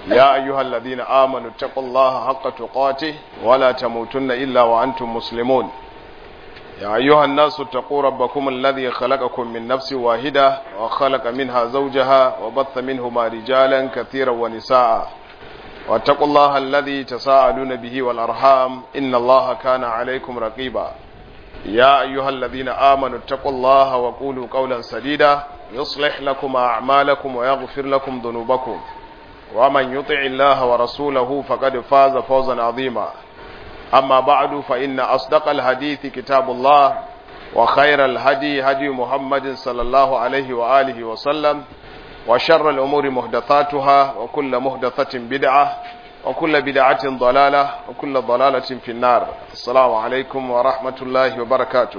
يا أيها الذين آمنوا اتقوا الله حق تقاته ولا تموتن إلا وأنتم مسلمون يا أيها الناس اتقوا ربكم الذي خلقكم من نفس واحدة وخلق منها زوجها وبث منهما رجالا كثيرا ونساء واتقوا الله الذي تساءلون به والأرحام إن الله كان عليكم رقيبا يا أيها الذين آمنوا اتقوا الله وقولوا قولا سديدا يصلح لكم أعمالكم ويغفر لكم ذنوبكم ومن يطع الله ورسوله فقد فاز فوزا عظيما أما بعد فإن أصدق الحديث كتاب الله وخير الهدي هدي محمد صلى الله عليه وآله وسلم وشر الأمور محدثاتها وكل محدثة بدعة وكل بدعة ضلالة وكل ضلالة في النار السلام عليكم ورحمة الله وبركاته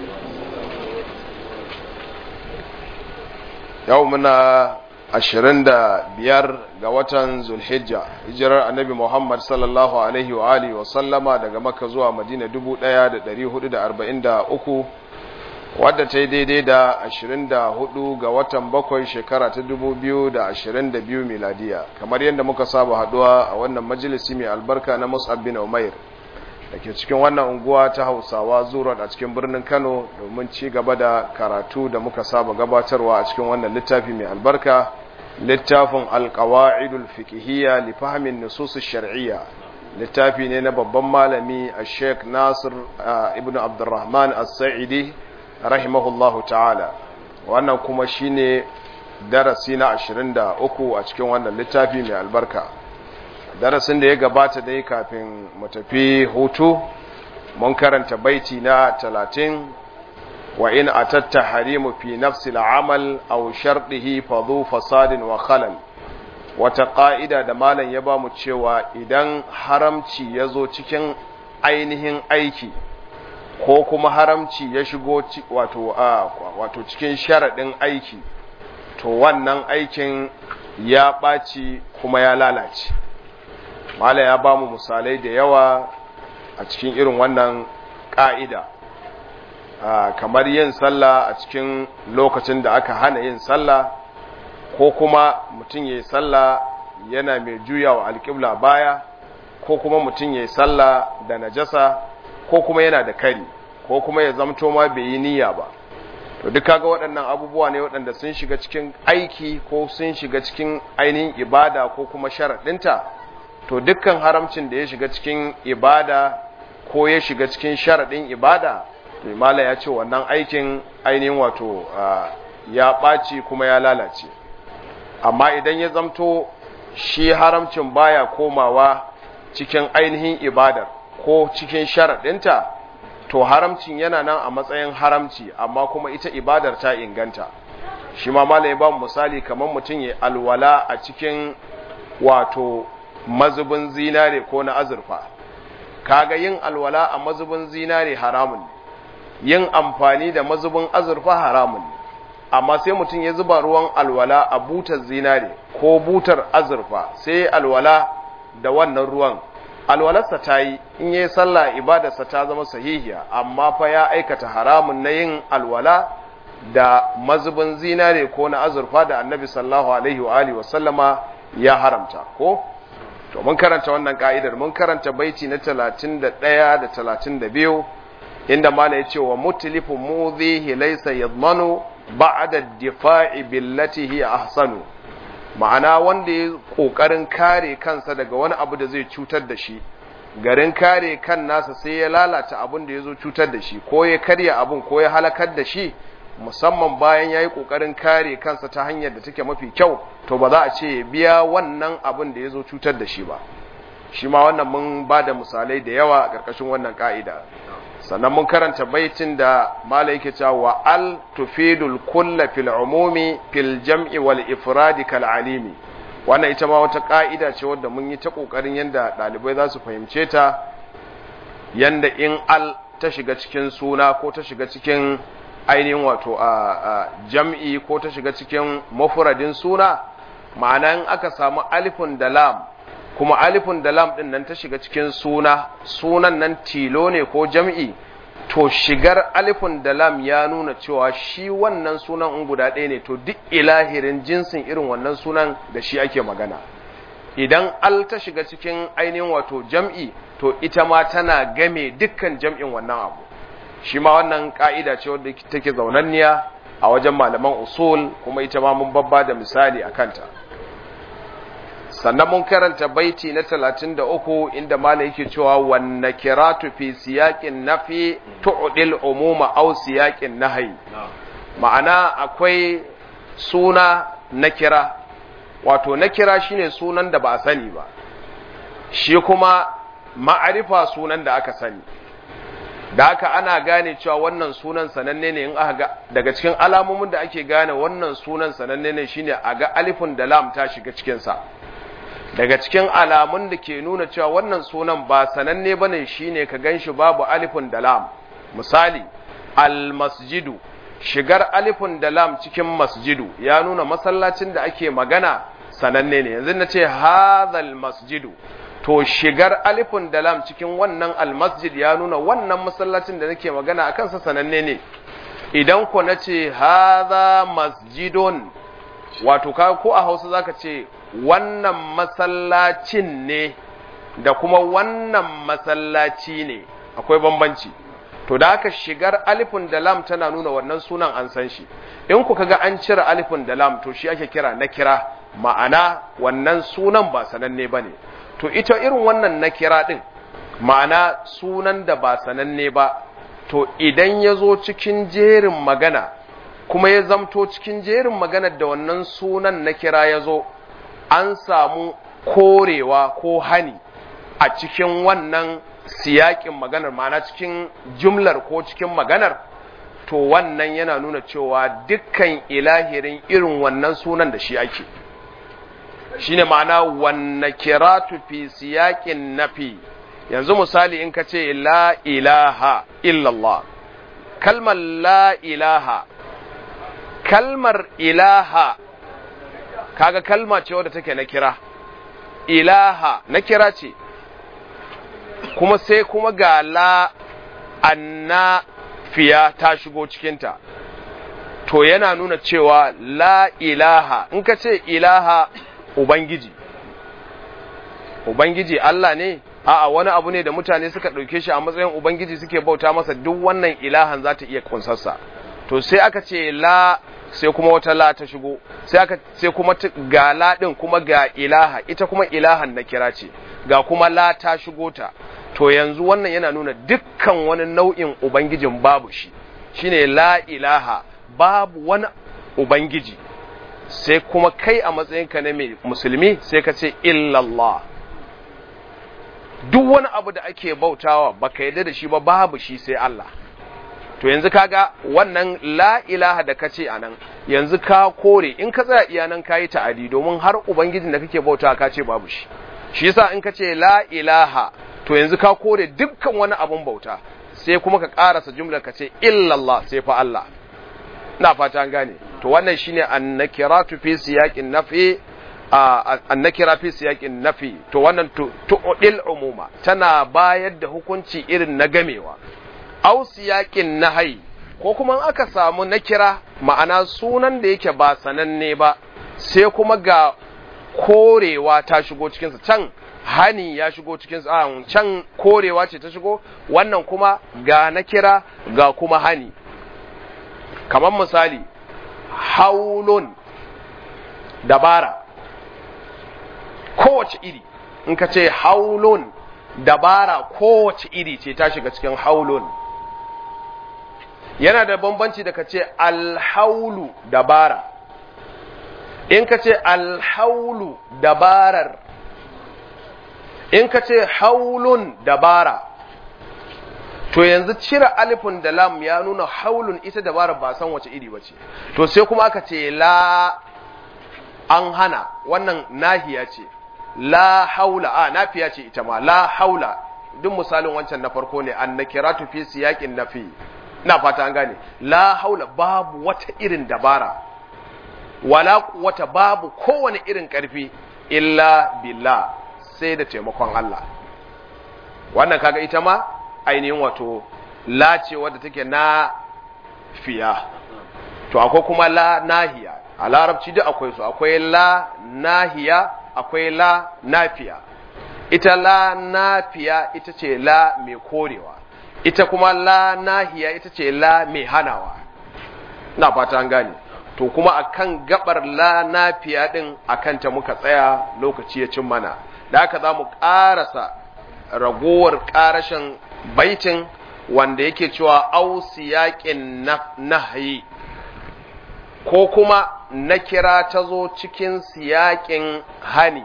يومنا ashirin da biyar ga watan zulhijja hijirar annabi muhammad sallallahu alaihi wa alihi wa sallama daga maka zuwa madina dubu ɗaya da ɗari hudu da arba'in da uku wadda ta yi daidai da ashirin da hudu ga watan bakwai shekara ta dubu biyu da ashirin da biyu miladiya kamar yadda muka saba haduwa a wannan majalisi mai albarka na mus'ab bin umair da ke cikin wannan unguwa ta hausawa zuwa a cikin birnin kano domin ci gaba da karatu da muka saba gabatarwa a cikin wannan littafi mai albarka littafin alkawa'idul fiqhiyya li fahmin nusus shar'iyya littafi ne na babban malami a sheikh nasir ibn abdurrahman as-sa'idi rahimahullahu ta'ala wannan kuma shine darasi na 23 a cikin wannan littafi mai albarka darasin da ya gabata dai kafin mu tafi hutu mun karanta baiti na talatin wa in atatta harimu fi nafsi al'amal aw shardihi fa dhu fasadin wa khalal wata ƙa'ida da malam ya ba mu cewa idan haramci ya zo cikin ainihin aiki ko kuma haramci ya shigo wato wato cikin sharaɗin aiki to wannan aikin ya ɓaci kuma ya lalace mala ya ba mu misalai da yawa a cikin irin wannan ƙa'ida kamar yin sallah a cikin lokacin da aka hana yin sallah ko kuma mutum ya yi sallah yana mai juya wa alƙibla baya ko kuma mutum ya yi sallah da najasa ko kuma yana da kari ko kuma ya zamto ma bai yi niyya ba to duk kaga waɗannan abubuwa ne waɗanda sun shiga cikin aiki ko sun shiga cikin ainihin ibada ko kuma sharaɗinta to dukkan haramcin da ya shiga cikin ibada ko ya shiga cikin sharaɗin ibada mala ya ce wannan aikin ainihin wato ya ɓaci kuma ya lalace amma idan ya zamto shi haramcin baya komawa cikin ainihin ibadar ko cikin sharaɗinta to haramcin yana nan a matsayin haramci amma kuma ita ibadar ta inganta shi ma mala ya ba misali kamar mutum ya alwala a cikin wato mazubin zinare ko na azurfa kaga yin alwala a mazubin zinare haramun ne yin amfani da mazubin azurfa haramun ne amma sai mutum ya zuba ruwan alwala a butar zinare ko butar azurfa sai alwala da wannan ruwan alwalarsa ta yi in yi sallah ibadarsa ta zama sahihiya amma fa ya aikata haramun na yin alwala da mazubin zinare ko na azurfa da annabi sallallahu alaihi wa alihi wa sallama ya haramta ko to mun karanta wannan ka'idar mun karanta baiti na 31 da 32 inda mala ya ce wa mutlifu mudhihi laysa yadmanu ba'da difa'i billati hiya ahsanu ma'ana wanda ya kokarin kare kansa daga wani abu da zai cutar da shi garin kare kan nasa sai ya lalata abin da ya zo cutar da shi ko ya karya abin ko ya halakar da shi musamman bayan ya yi ƙoƙarin kare kansa ta hanyar da take mafi kyau to ba za a ce ya biya wannan abin da ya zo cutar da shi ba shi ma wannan mun ba da misalai da yawa a ƙarƙashin wannan ƙa'ida sannan mun karanta baitin da mala yake cewa wa al tufidul kulla fil umumi fil jam'i wal ifradi kal alimi wannan ita ma wata ƙa'ida ce wadda mun yi ta ƙoƙarin yadda ɗalibai za su fahimce ta yanda in al ta shiga cikin suna ko ta shiga cikin ainihin wato a jam'i ko ta shiga cikin mafuradin suna ma'ana in aka samu alifun da lam kuma alifun da lam din nan ta shiga cikin suna sunan nan tilo ne ko jam'i to shigar alifun da lam ya nuna cewa shi wannan sunan in guda ɗaya ne to duk ilahirin jinsin irin wannan sunan da shi ake magana idan al ta shiga cikin ainihin wato jam'i to ita ma tana game dukkan jam'in wannan abu shi ma wannan ka'ida ce wadda take zaunanniya a wajen malaman usul kuma ita ma mun babba da misali a kanta sannan mun karanta baiti na 33 inda malam yake cewa wan nakiratu fi siyaqin nafi tu'dil umuma aw siyaqin nahyi ma'ana akwai suna nakira wato nakira shine sunan da ba a sani ba shi kuma ma'arifa sunan da aka sani da haka ana gane cewa wannan sunan sananne ne in aka ga daga cikin alamomin da ake gane wannan sunan sananne ne shine a ga alifun da lam ta shiga cikin sa daga cikin alamun da ke nuna cewa wannan sunan ba sananne bane shine ka ganshi babu alifun da lam misali almasjidu shigar alifun da lam cikin masjidu ya nuna masallacin da ake magana sananne ne yanzu na ce hadhal masjidu to shigar alifun da lam cikin wannan almasjid ya nuna wannan masallacin da nake magana akan sa sananne ne idan ko nace hadha masjidun wato ka ko a Hausa zaka ce wannan masallacin ne da kuma wannan masallaci ne akwai bambanci to da aka shigar alifun da lam tana nuna wannan sunan an san shi in ku kaga an cire alifun da lam to shi ake kira na kira ma'ana wannan sunan ba sananne bane to ita irin wannan na kira din ma'ana sunan da ba sananne ba to idan ya zo cikin jerin magana kuma ya zamto cikin jerin maganar da wannan sunan na kira ya zo an samu korewa ko hani a cikin wannan siyakin maganar ma'ana cikin jumlar ko cikin maganar to wannan yana nuna cewa dukkan ilahirin irin wannan sunan da shi ake shine ma'ana wanna kiratu fi siyakin nafi yanzu misali in ka ce la ilaha illallah kalmar la ilaha kalmar ilaha kaga kalma ce wadda take na kira ilaha na kira ce kuma sai kuma ga la anna fiya ta shigo cikinta to yana nuna cewa la ilaha in ka ce ilaha ubangiji ubangiji Allah ne a'a wani abu ne da mutane suka ɗauke shi a matsayin ubangiji suke bauta masa duk wannan ilahan za ta iya kunsarsa to sai aka ce la sai kuma wata la ta shigo sai aka sai kuma ga la din kuma ga ilaha ita kuma ilahan na kira ce ga kuma la ta shigo ta to yanzu wannan yana nuna dukkan wani nau'in ubangijin babu shi shine la ilaha babu wani ubangiji sai kuma kai a matsayinka na mai musulmi sai ka ce illallah duk wani abu da ake bautawa baka yarda da shi ba babu shi sai Allah to yanzu kaga wannan la ilaha da kace anan yanzu ka kore in ka tsaya iya nan kayi ta'adi domin har ubangijin da kake bautawa ka ce babu shi shi yasa in kace la ilaha to yanzu ka kore dukkan wani abun bauta sai kuma ka karasa jumlar ka ce illallah sai fa Allah ina fata an gane to wannan shine annakiratu fi siyaqin nafi annakira fi siyaqin nafi to wannan tu'dil umuma tana bayar da hukunci irin na gamewa aw siyaqin nahyi ko kuma aka samu nakira ma'ana sunan da yake ba sananne ba sai kuma ga korewa ta shigo cikinsa can hani ya shigo cikinsa can korewa ce ta shigo wannan kuma ga nakira ga kuma hani kamar misali haulun dabara kowace iri in ka ce haulun dabara kowace iri ce ta shiga cikin haulun yana da bambanci da ka ce alhaulu dabara in ka ce alhaulu dabarar in ka ce haulun dabara to yanzu cire alifin da lam ya nuna haulun ita dabarar ba san wace iri bace to sai kuma aka ce la an hana wannan nahiya ce la haula a nafiya ce ita ma la haula duk misalin wancan na farko ne an nakiratu fi siyaqin nafi ina fata an gane la haula babu wata irin dabara wala wata babu kowane irin karfi illa billah sai da taimakon Allah wannan kaga ita ma ainihin wato la ce wadda take na fiya to akwai kuma la nahiya a larabci duk akwai su akwai la nahiya akwai la nafiya ita la nafiya ita ce la mai korewa ita kuma la nahiya ita ce la mai hanawa na fata an gane to kuma akan gabar la nafiya din akan ta muka tsaya lokaci ya cin mana da haka za mu ƙarasa ragowar ƙarashin baitin wanda yake cewa ausi yaƙin nahyi ko kuma na kira ta zo cikin siyaƙin hani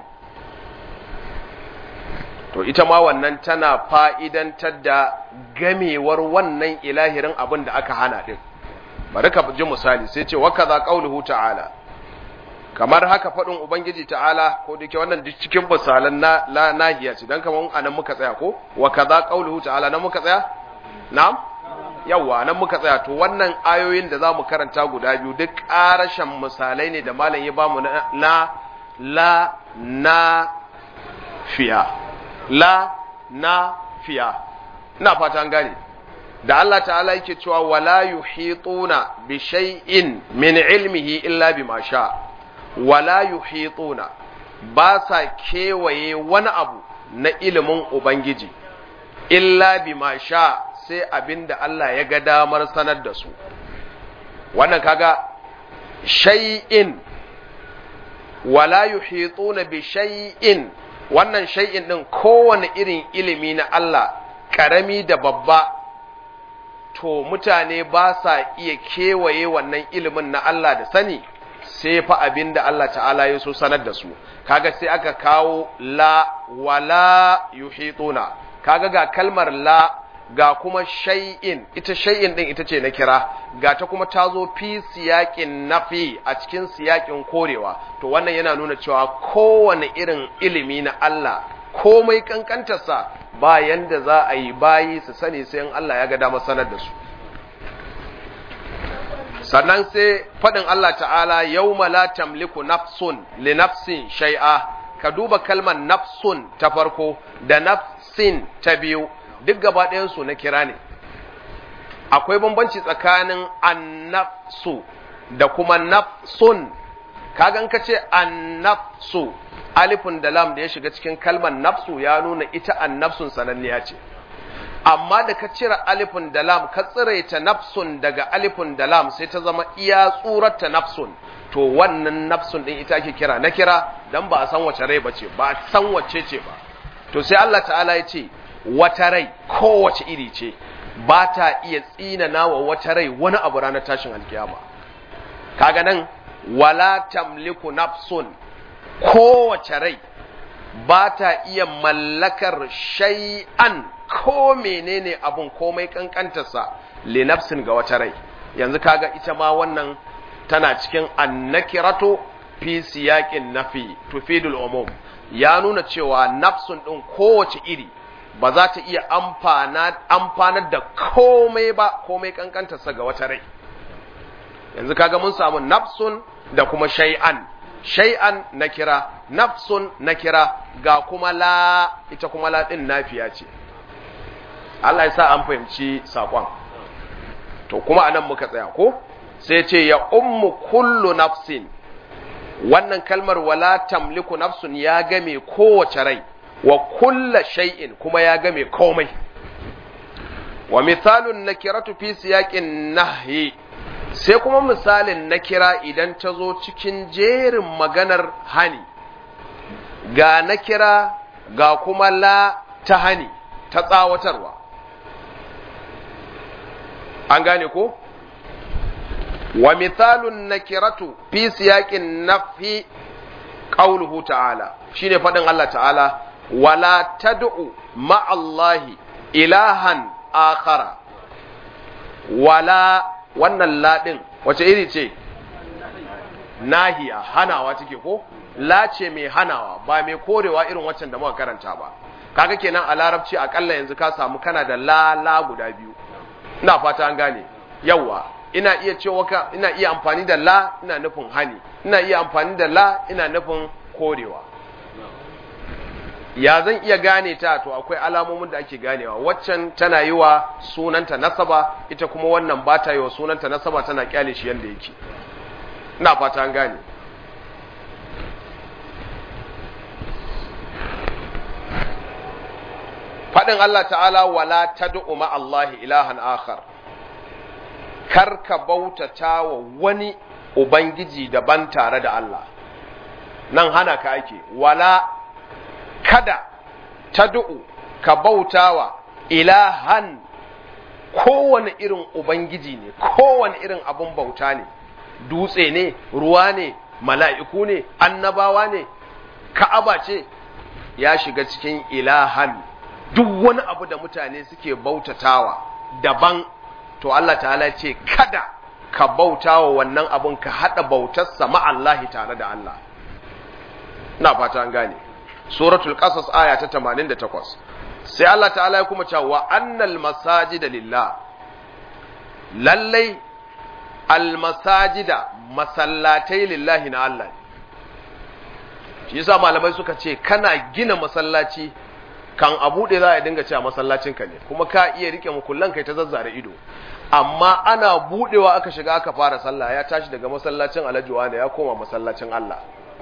to ita ma wannan tana fa'idantar da gamewar wannan ilahirin abin da aka hana ɗin bari ka ji misali sai ce waka za ƙaunuhu ta'ala kamar haka faɗin ubangiji ta'ala ko da ke wannan cikin misalan na nahiya ce don kamar anan muka tsaya ko waka za ƙaunuhu ta'ala nan muka tsaya na'am yawwa nan muka tsaya to wannan ayoyin da za mu karanta guda biyu duk ƙarashen misalai ne da malam ya bamu na la na fiya la na fiya ina fata an gane da Allah ta'ala yake cewa wala yuhituna bi shay'in min ilmihi illa bima sha wala yuhituna ba sa kewaye wani abu na ilimin ubangiji illa bima sha sai abinda Allah ya ga damar sanar da su wannan kaga shay'in wala yuhituna bi shay'in wannan shay'in din kowane irin ilimi na Allah karami da babba to mutane ba sa iya kewaye wannan ilimin na Allah da sani sai fa abin da Allah ta'ala ya so sanar da su kaga sai aka kawo la wala yuhituna kaga ga kalmar la ga kuma shay'in ita shay'in din ita ce na kira ga ta kuma ta zo fi siyaƙin nafi a cikin siyaƙin korewa to wannan yana nuna cewa kowane irin ilimi na Allah komai kankantarsa ba yanda za a yi bayi su sani sai in Allah ya ga damar sanar da su sannan sai faɗin Allah ta'ala yawma la tamliku nafsun li nafsin shay'a ka duba kalmar nafsun ta farko da nafsin ta biyu duk gaba ɗayansu na kira ne akwai bambanci tsakanin annafsu da kuma nafsun kagan ka ce annafsu alifun da lam da ya shiga cikin kalmar nafsu ya nuna ita annafsun sananniya ce amma da ka cire alifun da lam ka tsiraita nafsun daga alifun da lam sai ta zama iya tsurarta nafsun to wannan nafsun din ita ake kira na kira dan ba a san wace rai bace ba a san wace ce ba to sai Allah ta'ala ya ce wata rai kowace iri ce ba ta iya tsinana wa wata rai wani abu ranar tashin alkiyama kaga nan wala tamliku nafsun kowace rai ba ta iya mallakar shay'an ko menene abun komai kankantarsa li nafsin ga wata rai yanzu kaga ita ma wannan tana cikin annakiratu fi siyaqin nafi tufidul umum ya nuna cewa nafsun din kowace iri ba za ta iya amfanar da komai ba komai kankantarsa ga wata rai yanzu kaga mun samu nafsun da kuma shay'an shay'an na kira nafsun na kira ga kuma la ita kuma la din nafiya ce Allah ya sa an fahimci sakon to kuma anan muka tsaya ko sai ce ya ummu kullu nafsin wannan kalmar wala tamliku nafsun ya game kowace rai wa kulla shay'in kuma ya game komai wa misalun nakiratu fi siyaqin nahyi sai kuma misalin nakira idan ta zo cikin jerin maganar hani ga nakira ga kuma la ta hani ta tsawatarwa an gane ko wa misalun nakiratu fi siyaqin nafi qauluhu ta'ala shine fadin Allah ta'ala wala tad'u ma'allahi ilahan akhara wala wannan ladin wace iri ce nahiya hanawa take ko la ce mai hanawa ba mai korewa irin waccan da muka karanta ba kaga kenan a larabci akalla yanzu ka samu kana da la la guda biyu ina fata an gane yawa ina iya cewa ka ina iya amfani da la ina nufin hani ina iya amfani da la ina nufin korewa ya zan iya gane ta to akwai alamomin da ake ganewa waccan tana yi wa sunanta nasaba ita kuma wannan ba ta yi wa sunanta nasaba tana kyale shi yadda yake ina fata an gane faɗin Allah ta'ala wala tad'u ma Allah ilahan akhar kar ka bautata wa wani ubangiji daban tare da Allah nan hana ka ake wala kada tad'u ka bautawa ilahan kowane irin ubangiji ne kowane irin abun bauta ne dutse ne ruwa ne mala'iku ne annabawa ne ka'aba ce ya shiga cikin ilahan duk wani abu da mutane suke bautatawa daban to Allah ta'ala ce kada ka bautawa wannan abun ka hada bautarsa ma'allahi tare da Allah na fata an gane suratul qasas aya ta 88 sai Allah ta'ala ya kuma cewa wa annal masajida lillah lallai almasajida masallatai lillahi na Allah shi yasa malamai suka ce kana gina masallaci kan a buɗe za a dinga cewa masallacin ka ne kuma ka iya rike mukullan kai ta zazzare ido amma ana buɗewa aka shiga aka fara sallah ya tashi daga masallacin Alhaji da ya koma masallacin Allah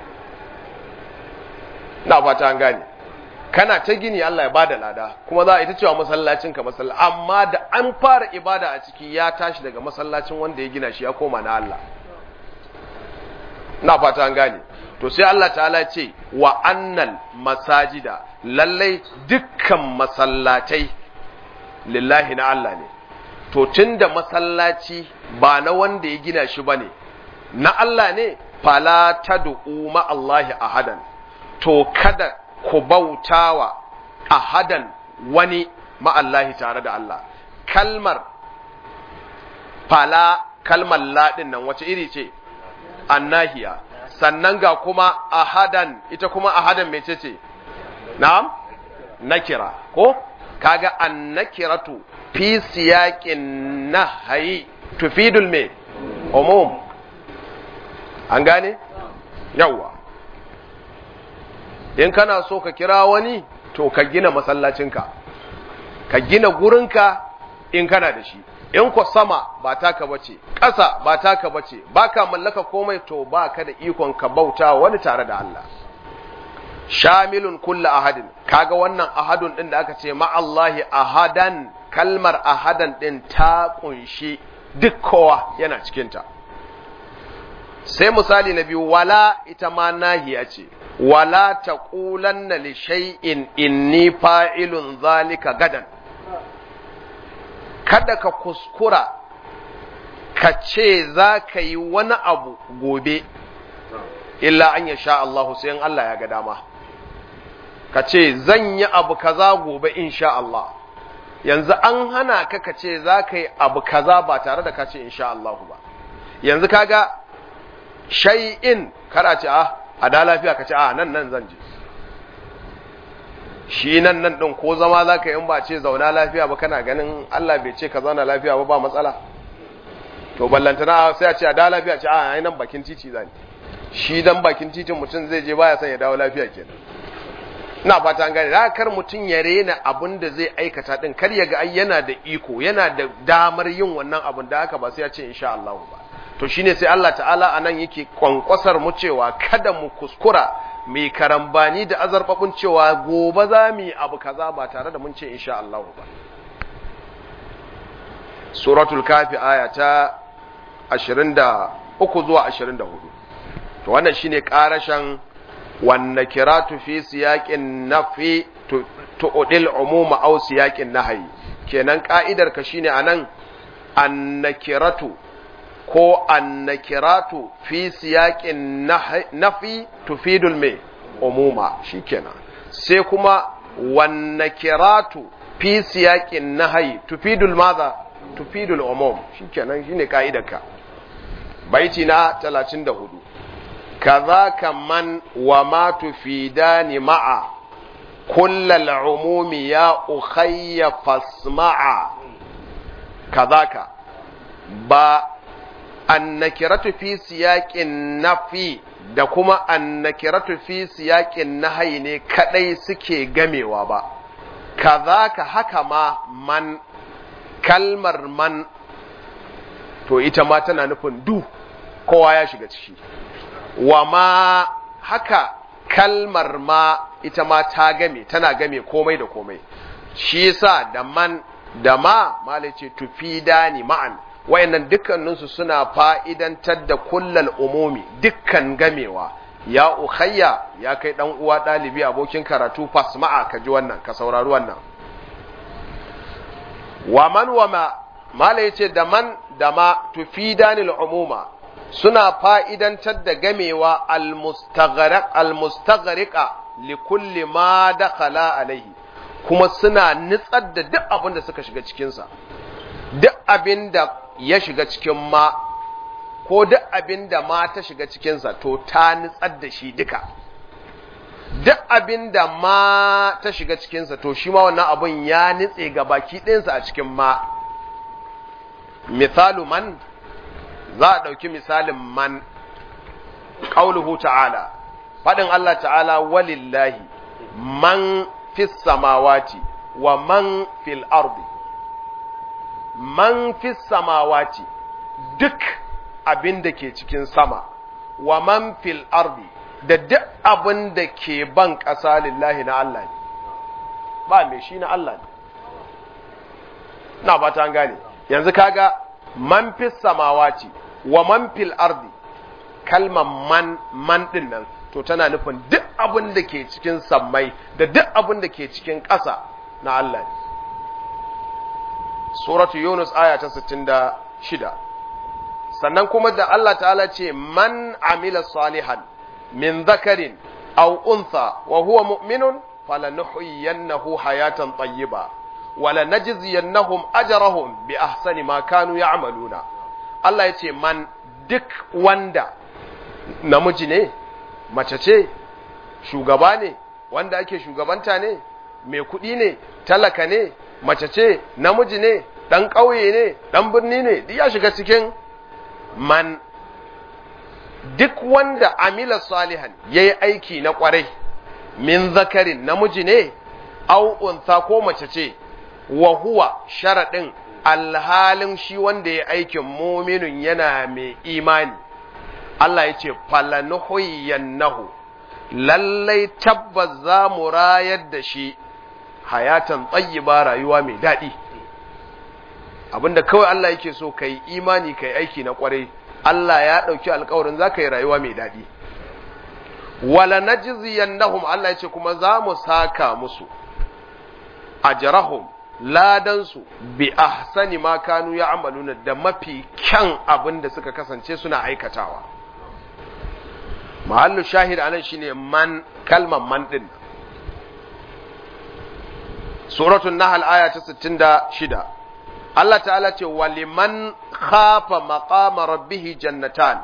na fata an gane kana ta gini Allah ya bada lada kuma za a ita cewa masallacin ka masallaci amma da an fara ibada a ciki ya tashi daga masallacin wanda ya gina shi ya koma na Allah na fata an gane to sai Allah ta'ala ce wa annal masajida lallai dukkan masallatai lillahi na Allah ne to tunda masallaci ba na wanda ya gina shi bane na Allah ne fala tad'u ma Allah ahadan to kada ku bautawa ahadan wani ma'allahi tare da Allah kalmar fala kalmar laɗin nan wace iri ce annahiya sannan ga kuma ahadan ita kuma ahadan mece ce na'am nakira ko kaga annakiratu fi siyaqin nahyi tufidul me umum an gane yawa in kana so ka kira wani to ka gina masallacinka ka gina gurinka in kana da shi in ko sama ba taka bace ƙasa ba taka bace baka mallaka komai to baka da ikon ka bauta wani tare da Allah shamilun kullu ahadin kaga wannan ahadun din da aka ce ma Allahi ahadan kalmar ahadan din ta kunshi duk kowa yana cikin ta sai misali na biyu wala ita ma nahiya ce wala taqulanna li shay'in inni fa'ilun zalika gadan kada ka kuskura ka ce za ka yi wani abu gobe illa an ya sha Allah sai in Allah ya ga dama ka ce zan yi abu kaza gobe insha Allah yanzu an hana ka ka ce za ka yi abu kaza ba tare da ka ce insha Allah ba yanzu kaga shay'in kada ce ah a da lafiya ka ce ah nan nan zan je shi nan nan ɗin ko zama za ka yi in ba ce zauna lafiya ba kana ganin Allah bai ce ka zauna lafiya ba ba matsala to ballantana sai a ce a da lafiya ce a nan bakin titi zani shi dan bakin titin mutum zai je baya son ya dawo lafiya kenan ina fata an gane da kar mutum ya rena abin da zai aikata din kar ya ga ai yana da iko yana da damar yin wannan abin da haka ba sai ya ce insha Allah ba to shine sai Allah ta'ala anan yake kwankwasar mu cewa kada mu kuskura mai karambani da azarfafin cewa gobe za mu yi abu kaza ba tare da mun ce insha Allah ba suratul kafi aya ta 23 zuwa 24 to wannan shine karashan wanne kiratu fi siyaqin nafi tu'dil umuma aw siyaqin nahyi kenan ka'idar ka shine anan annakiratu ko annakiratu fi siyaqin nafi tufidul me umuma shikenan sai kuma wannakiratu fi siyaqin nahyi tufidul madha tufidul umum shikenan shine kaidarka baiti na 34 kadhaka man wa ma tufidani ma'a kullal umumi ya ukhayya fasma'a kadhaka ba annakiratu fi siyaqin nafi da kuma annakiratu fi siyaqin nahyi ne kadai suke gamewa ba kazaka haka ma man kalmar man to ita ma tana nufin du kowa ya shiga ciki wa ma haka kalmar ma ita ma ta game tana game komai da komai shi yasa da man da ma malai ce tufidani ma'an wayannan dukkaninsu suna fa'idantar da kullal umumi dukkan gamewa ya ukhayya ya kai dan uwa dalibi abokin karatu fasma'a ka ji wannan ka saurari wannan wa man wa ma mala yace da man da ma tufidanil umuma suna fa'idantar da gamewa almustaghraq almustaghriqa li kulli ma dakhala alaihi kuma suna nitsar da duk abin da suka shiga cikin sa duk abin da ya shiga cikin ma ko duk abin da ma ta shiga cikin sa to ta nitsar da shi duka duk abin da ma ta shiga cikinsa to shi ma wannan abun ya nitse ga baki ɗinsa a cikin ma misalu man za a ɗauki misalin man ƙauluhu ta'ala faɗin Allah ta'ala walillahi man fis samawati wa man fil ardi man fis samawati duk abin da ke cikin sama wa man fil ardi da duk abin da ke ban ƙasa lillahi na Allah ne ba mai shi na Allah ne na ba ta gane yanzu kaga man fi samawati wa man fil ardi kalmar man man din nan to tana nufin duk abin da ke cikin sammai da duk abin da ke cikin ƙasa na Allah ne suratu yunus aya ta 66 sannan kuma da Allah ta'ala ce man amila salihan من ذكر أو أنثى وهو مؤمن فلنحيينه حياة طيبة ولنجزينهم أجرهم بأحسن ما كانوا يعملون الله يتي من دك وندا namiji ne mace ce shugaba ne wanda ake shugabanta ne mai kuɗi ne talaka ne mace ce namiji ne ɗan ƙauye ne ɗan birni ne duk ya shiga cikin man duk wanda amila salihan ya yi aiki na kwarai min zakarin namiji ne au unsa ko mace ce wa huwa sharaɗin alhalin shi wanda ya aikin muminin yana mai imani Allah ya ce falanuhuyannahu lallai tabbas za mu rayar da shi hayatan tsayiba rayuwa mai daɗi abinda kawai Allah yake so ka yi imani ka yi aiki na kwarai Allah ya ɗauki alkawarin za ka yi rayuwa mai daɗi. Wala na jiziyannahum Allah ya ce kuma za mu saka musu, a jarahum ladansu bi ahsani ma kanu ya amaluna da mafi kyan abin da suka kasance suna aikatawa. Mahallu shahid anan shine man kalman man ɗin. Suratun Nahal aya ta 66. Allah ta'ala ce waliman khafa maqama rabbihi jannatan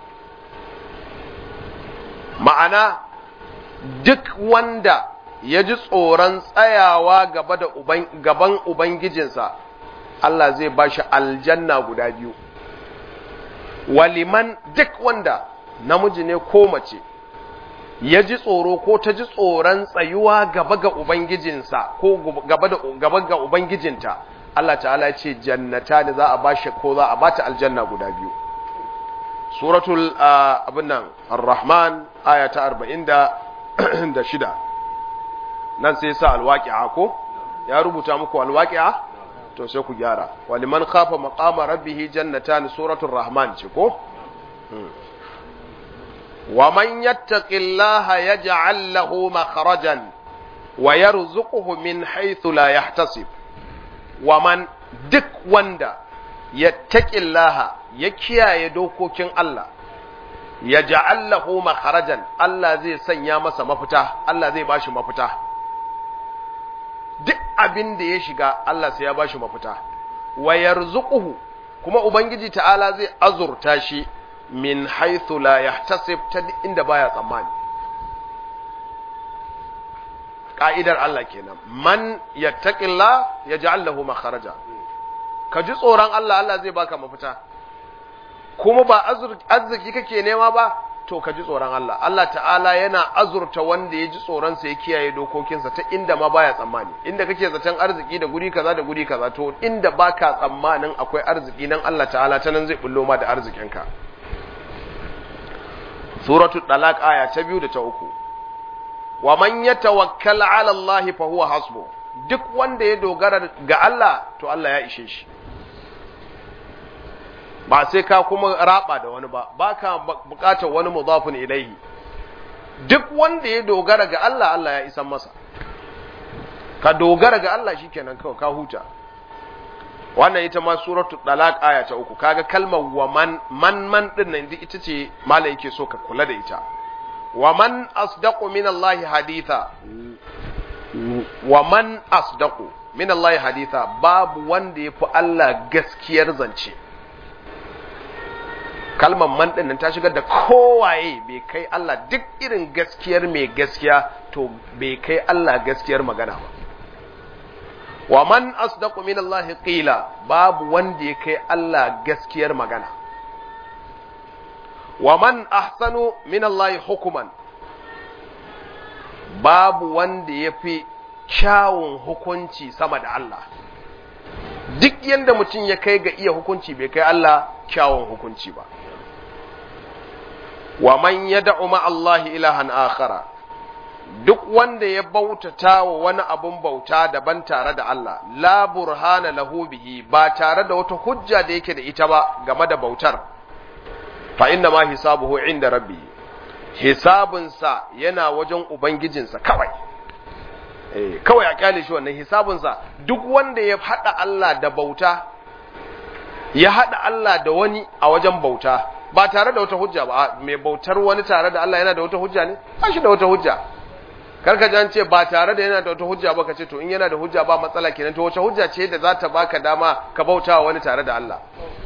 ma'ana duk wanda ya ji tsoron tsayawa gaba da gaban ubangijinsa Allah zai ba shi aljanna guda biyu waliman duk wanda namiji ne ko mace ya ji tsoro ko ta ji tsoron tsayuwa gaba ga ubangijinsa ko gaba ga ubangijinta Allah ta'ala ya ce jannata da za a bashi ko za a bata aljanna guda biyu suratul abin nan ar-rahman aya ta 46 nan sai sa alwaqi'a ko ya rubuta muku alwaqi'a to sai ku gyara waliman khafa maqama rabbih jannatan suratul rahman ce ko wa man yattaqillaha yaj'al lahu makhrajan wa yarzuquhu min haythu la yahtasib wa man duk wanda ya taƙillaha ya kiyaye dokokin Allah ya ja'allahu makharajan Allah zai sanya masa mafita Allah zai bashi mafita duk abin da ya shiga Allah sai ya bashi mafita wa yarzuquhu kuma ubangiji ta'ala zai azurta shi min haythu la yahtasib ta inda baya tsammani ka'idar Allah kenan man yattaqilla yaj'al lahu makharaja ka ji tsoron Allah Allah zai baka mafita kuma ba arziki kake nema ba to ka ji tsoron Allah Allah ta'ala yana azurta wanda ya ji tsoron sa ya kiyaye dokokinsa ta inda ma baya tsammani inda kake zaton arziki da guri kaza da guri kaza to inda baka tsammanin akwai arziki nan Allah ta'ala ta nan zai bullo ma da arzikinka suratul talaq aya ta biyu da ta uku wa man yatawakkal ala Allah fa huwa hasbu duk wanda ya dogara ga Allah to Allah ya ishe shi ba sai ka kuma raba da wani ba ba ka bukatar wani mudafin ilaihi duk wanda ya dogara ga Allah Allah ya isan masa ka dogara ga Allah shikenan kawai ka huta wannan ita ma suratul talaq aya ta uku kaga kalmar wa man man man din nan ita ce malai yake so ka kula da ita wa man asdaqu min Allah haditha wa man asdaqu min Allah haditha babu wanda yafi Allah gaskiyar zance kalmar man din nan ta shigar da kowaye bai kai Allah duk irin gaskiyar mai gaskiya to bai kai Allah gaskiyar magana ba wa man asdaqu min Allah qila babu wanda ya kai Allah gaskiyar magana wa man ahsanu min Allah hukuman babu wanda ya fi kyawun hukunci sama da Allah duk yanda mutum ya kai ga iya hukunci bai kai Allah kyawun hukunci ba wa man yad'u ma Allah ilahan akhara duk wanda ya bautata wa wani abun bauta daban tare da Allah la burhana lahu bihi ba tare da wata hujja da yake da ita ba game da bautar fa inna ma hisabuhu inda rabbi hisabunsa yana wajen ubangijinsa kawai eh kawai a kyale shi wannan hisabunsa duk wanda ya hada Allah da bauta ya hada Allah da wani a wajen bauta ba tare da wata hujja ba mai bautar wani tare da Allah yana da wata hujja ne ba shi da wata hujja karka ji an ce ba tare da yana da wata hujja ba ka ce to in yana da hujja ba matsala kenan to wace hujja ce da za ta baka dama ka bauta wa wani tare da Allah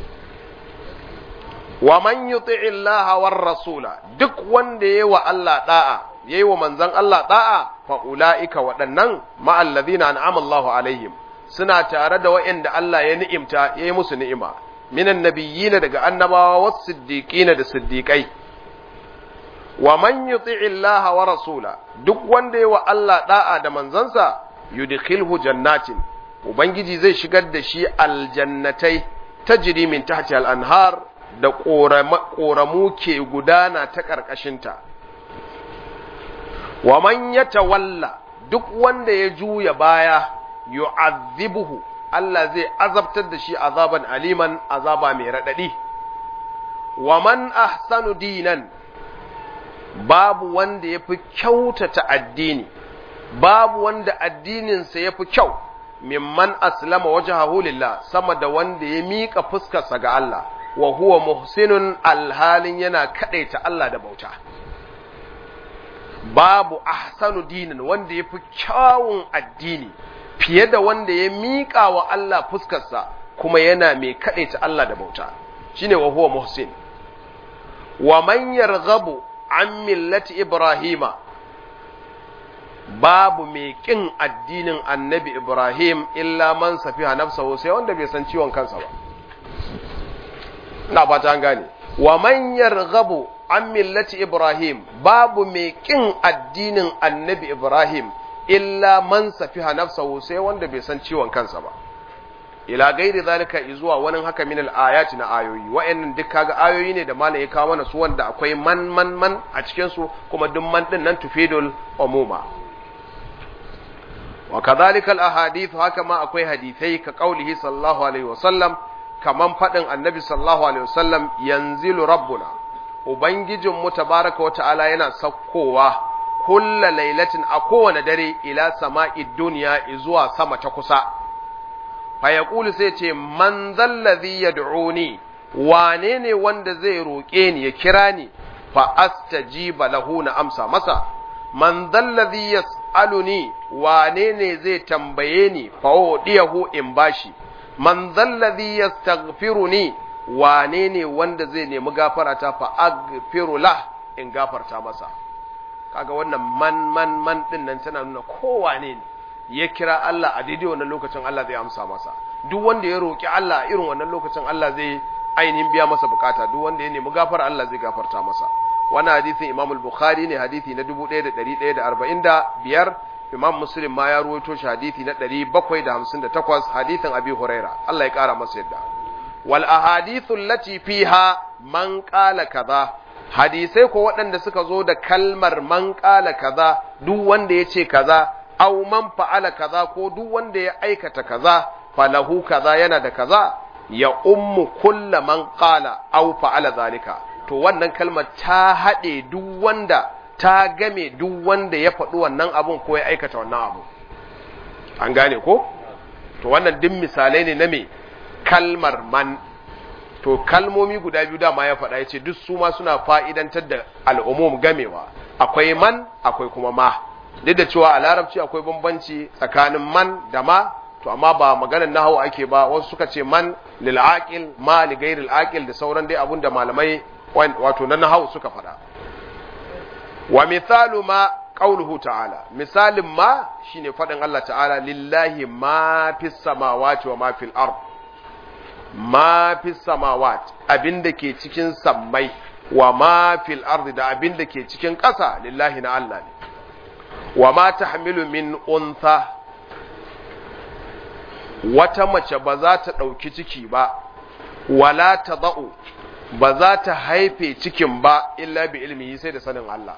wa man yuti'i Allah war rasula duk wanda yayi wa Allah da'a yayi wa manzon Allah da'a fa ulaika waɗannan ma alladhina an'ama Allahu alaihim suna tare da waɗanda Allah ya ni'imta yayi musu ni'ima minan nabiyyin daga annabawa was siddiqina da siddiqai wa man yuti'i Allah wa rasula duk wanda yayi wa Allah da'a da manzansa yudkhilhu jannatin ubangiji zai shigar da shi aljannatai tajri min tahti al-anhar da ƙoramu ke gudana ta ƙarƙashinta. Wa man ya tawalla duk wanda ya juya baya yu'azzibuhu Allah zai azabtar da shi azaban aliman azaba mai raɗaɗi. Wa man ahsanu dinan babu wanda ya fi kyautata addini, babu wanda addininsa ya fi kyau, mimman aslama wajahahu lillah sama da wanda ya miƙa fuskarsa ga Allah. wa huwa muhsinun alhalin yana kadaita Allah da bauta babu ahsanu dinin wanda ya fi kyawun addini fiye da wanda ya miƙa wa Allah fuskarsa kuma yana mai kadaita Allah da bauta shine wa huwa muhsin wa man yarghabu an millati ibrahima babu mai kin addinin annabi ibrahim illa man safiha nafsahu sai wanda bai san ciwon kansa ba ina fata an gane wa man yarghabu an millati ibrahim babu mai kin addinin annabi ibrahim illa man safiha nafsahu sai wanda bai san ciwon kansa ba ila gairi zalika zuwa wani haka min al-ayati na ayoyi wa'annan duk kaga ayoyi ne da malam ya kawo mana su wanda akwai man man man a cikin su kuma duk man din nan tufidul umuma wa kadhalika al-ahadith haka ma akwai hadisai ka qaulihi sallallahu alaihi wasallam kaman faɗin annabi sallallahu alaihi wasallam yanzilu rabbuna ubangijinmu tabaraka wa ta'ala yana sakkowa kulla lailatin a kowane dare ila sama'id duniya zuwa sama ta kusa fa yaqulu sai ce man zallazi yad'uni wane ne wanda zai roƙe ni ya kira ni fa astajiba lahu na amsa masa man zallazi yas'aluni wane ne zai tambaye ni fa udiyahu in bashi man zallazi yastaghfiruni wane ne wanda zai nemi gafara ta fa aghfiru lah in gafarta masa kaga wannan man man man din nan tana nuna kowane ne ya kira Allah a daidai wannan lokacin Allah zai amsa masa duk wanda ya roki Allah a irin wannan lokacin Allah zai ainihin biya masa bukata duk wanda ya nemi gafara Allah zai gafarta masa wannan hadisin Imam al-Bukhari ne hadisi na 1145 Imam Muslim ma ya ruwaito shi hadisi na 758 hadisin Abi Huraira Allah ya kara masa yadda wal ahadithu allati fiha man qala kaza hadisai ko waɗanda suka zo da kalmar man qala kaza duk wanda ya ce kaza aw man fa'ala kaza ko duk wanda ya aikata kaza falahu kaza yana da kaza ya ummu kulla man qala aw fa'ala zalika to wannan kalmar ta haɗe duk wanda ta game duk wanda ya faɗi wannan abun ko ya aikata wannan abu an gane ko to wannan duk misalai ne na me kalmar man to kalmomi guda biyu dama ya faɗa ya ce duk su ma suna fa'idantar da al'umum gamewa akwai man akwai kuma ma duk da cewa a larabci akwai bambanci tsakanin man da ma to amma ba maganar nahawu ake ba wasu suka ce man lil aqil ma li ghairil aqil da sauran dai abun da malamai wato na nahawu suka faɗa wa mithalu ma qauluhu ta'ala misalin ma shine faɗin Allah ta'ala lillahi ma fis samawati wa ma fil ard ma fis samawat abinda ke cikin sammai wa ma fil ardi da abinda ke cikin ƙasa lillahi na Allah ne wa ma tahmilu min untha wata mace ba za ta ɗauki ciki ba wala ta za'u ba za ta haife cikin ba illa bi ilmihi sai da sanin Allah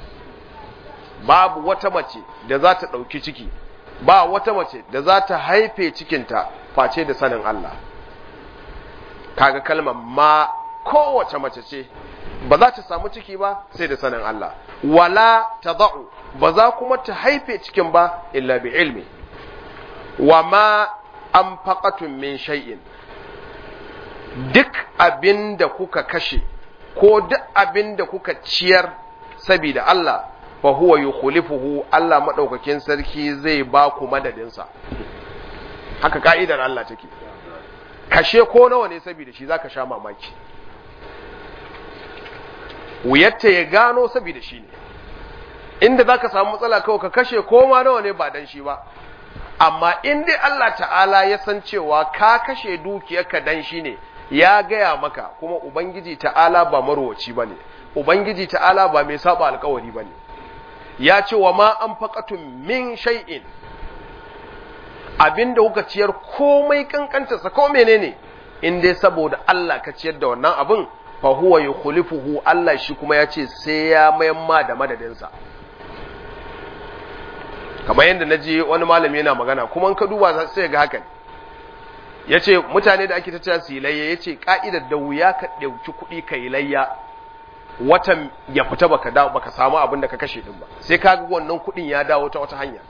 babu wata mace da za ta ɗauki ciki ba wata mace da za ta haife cikinta face da sanin Allah kaga kalmar ma kowace mace ce ba za ta samu ciki ba sai da sanin Allah wala ta za'u ba za kuma ta haife cikin ba illa bi ilmi wa ma an faƙatun min shay'in duk abin da kuka kashe ko duk abin da kuka ciyar saboda Allah fa huwa yukhlifuhu Allah madaukakin sarki zai ba ku madadinsa haka ka'idar Allah take kashe ko nawa ne saboda shi zaka sha mamaki wuyatta ya gano saboda shi ne inda zaka samu matsala kawai ka kashe ko ma nawa ne ba dan shi ba amma in dai Allah ta'ala ya san cewa ka kashe dukiyarka dan shi ne ya gaya maka kuma ubangiji ta'ala ba marwaci bane ubangiji ta'ala ba mai saba alkawari bane ya ce wa ma an faqatun min shay'in abinda kuka ciyar komai kankantarsa ko menene in dai saboda Allah ka ciyar da wannan abin fa huwa yukhlifuhu Allah shi kuma ya ce sai ya mayan ma da madadinsa kamar yadda na ji wani malami yana magana kuma ka duba sai ga haka ya ce mutane da ake tattara su yi layya ya ce ka'idar da wuya ka ɗauki kuɗi ka yi layya watan ya fita baka dawo baka samu abin da ka kashe din ba sai ka ga wannan kuɗin ya dawo ta wata hanya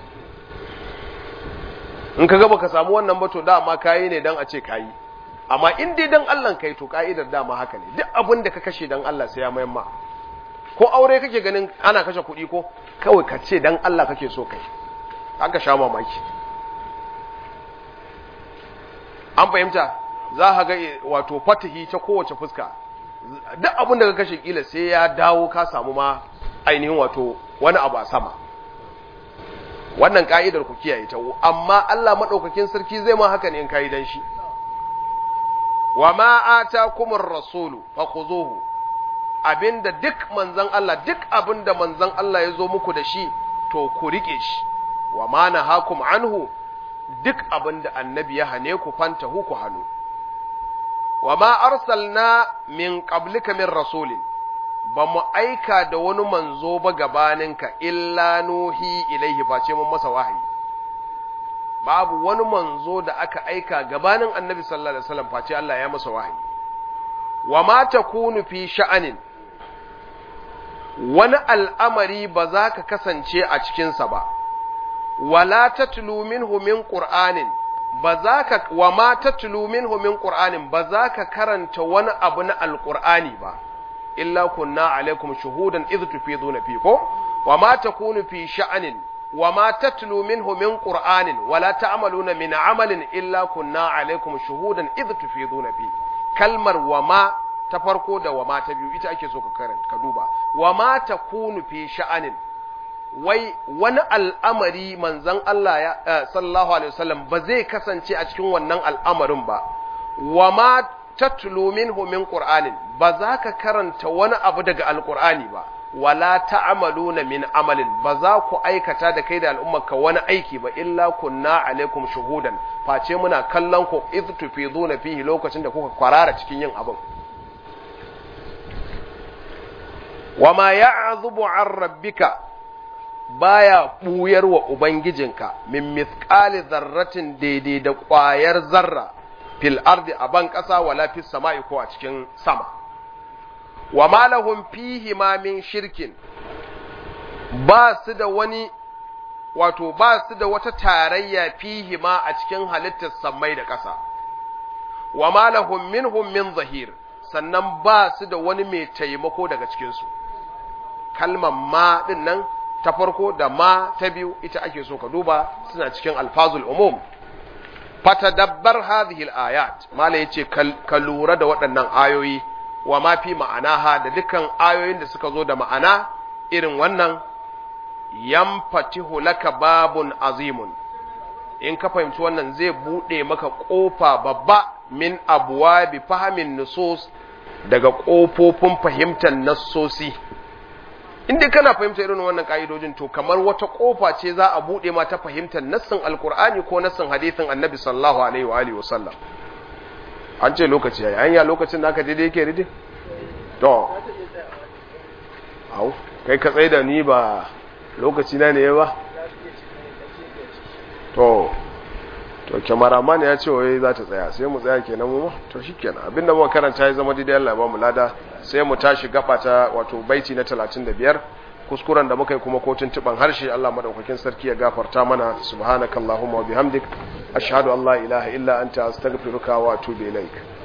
in ka ga baka samu wannan ba to dama kayi ne dan a ce kayi amma in dai dan Allah kai to ka'idar dama haka ne duk abin da ka kashe dan Allah sai ya mayan ma ko aure kake ganin ana kashe kuɗi ko kawai ka ce dan Allah kake so kai aka sha mamaki an fahimta za ka ga wato fatahi ta kowace fuska duk abin da ka kashe kila sai ya dawo ka samu ma ainihin wato wani abu a sama wannan ka'idar ku kiyaye ta amma Allah madaukakin sarki zai ma haka ne in kai dan shi wa ma atakumur rasulu fakhuzuhu abinda duk manzon Allah duk abinda manzon Allah ya zo muku da shi to ku rike shi wa ma nahakum anhu duk abinda annabi ya hane ku fantahu ku hannu wa ma arsalna min qablika min rasulin ba mu aika da wani manzo ba gabaninka illa nuhi ilaihi face mun masa wahayi babu wani manzo da aka aika gabanin annabi sallallahu alaihi wasallam face Allah ya masa wahayi wa ma takunu fi sha'anin wani al'amari ba za ka kasance a cikinsa ba wala tatlu minhu min qur'anin ba za ka wa ma tatlu minhu min qur'anin ba za ka karanta wani abu na alqur'ani ba illa kunna alaikum shuhudan idh tufiduna fi ko wa ma takunu fi sha'anin wa ma tatlu minhu min qur'anin wala ta'maluna min amalin illa kunna alaikum shuhudan idh tufiduna fi kalmar wa ma ta farko da wa ma ta biyu ita ake so ka karanta ka duba wa ma takunu fi sha'anin wai wani al'amari manzon Allah ya sallallahu alaihi wasallam ba zai kasance a cikin wannan al'amarin ba wa ma tatlu minhu min qur'anin ba za ka karanta wani abu daga alqur'ani ba wala ta'maluna min amalin ba za ku aikata da kai da al'ummarka wani aiki ba illa kunna alaikum shuhudan face muna kallon ku idh tufiduna fihi lokacin da kuka kwarara cikin yin abin wama ya'zubu an rabbika baya buyar wa ubangijinka min mithqali zarratin daidai da ƙwayar zarra fil ardi a ban ƙasa wala fis sama'i ko a cikin sama wa ma lahum fihi ma min shirkin ba su da wani wato ba su da wata tarayya fihi ma a cikin halittar sammai da ƙasa wa ma lahum minhum min zahir sannan ba su da wani mai taimako daga cikinsu kalmar ma din nan ta farko da ma ta biyu ita ake so ka duba suna cikin alfazul umum fatadabbar hadhihi al-ayat mala yace ka lura da waɗannan ayoyi wa ma fi ma'anaha da dukkan ayoyin da suka zo da ma'ana irin wannan yamfatihu laka babun azimun in ka fahimci wannan zai bude maka kofa babba min abuwa bi fahimin nusus daga kofofin fahimtar nassosi inda kana fahimta irin wannan ka'idojin to kamar wata kofa ce za a bude ma ta fahimtar nassin alkur'ani ko nassin hadithin annabi sallallahu alaihi wa alihi wasallam an ce lokaci yayi anya lokacin da aka daidai yake ridi to au kai ka tsaye da ni ba lokaci na ne ba to to kyamaraman ya ce wai za ta tsaya sai mu tsaya kenan mu to shikenan abinda muka karanta ya zama daidai Allah ya ba mu lada sai mu tashi gaba ta wato baiti na 35 kuskuren da muka yi kuma kotun tuban harshe Allah madaukakin sarki ya gafarta mana subhanakallahumma wa bihamdik ashhadu an la ilaha illa anta astaghfiruka wa atubu ilaik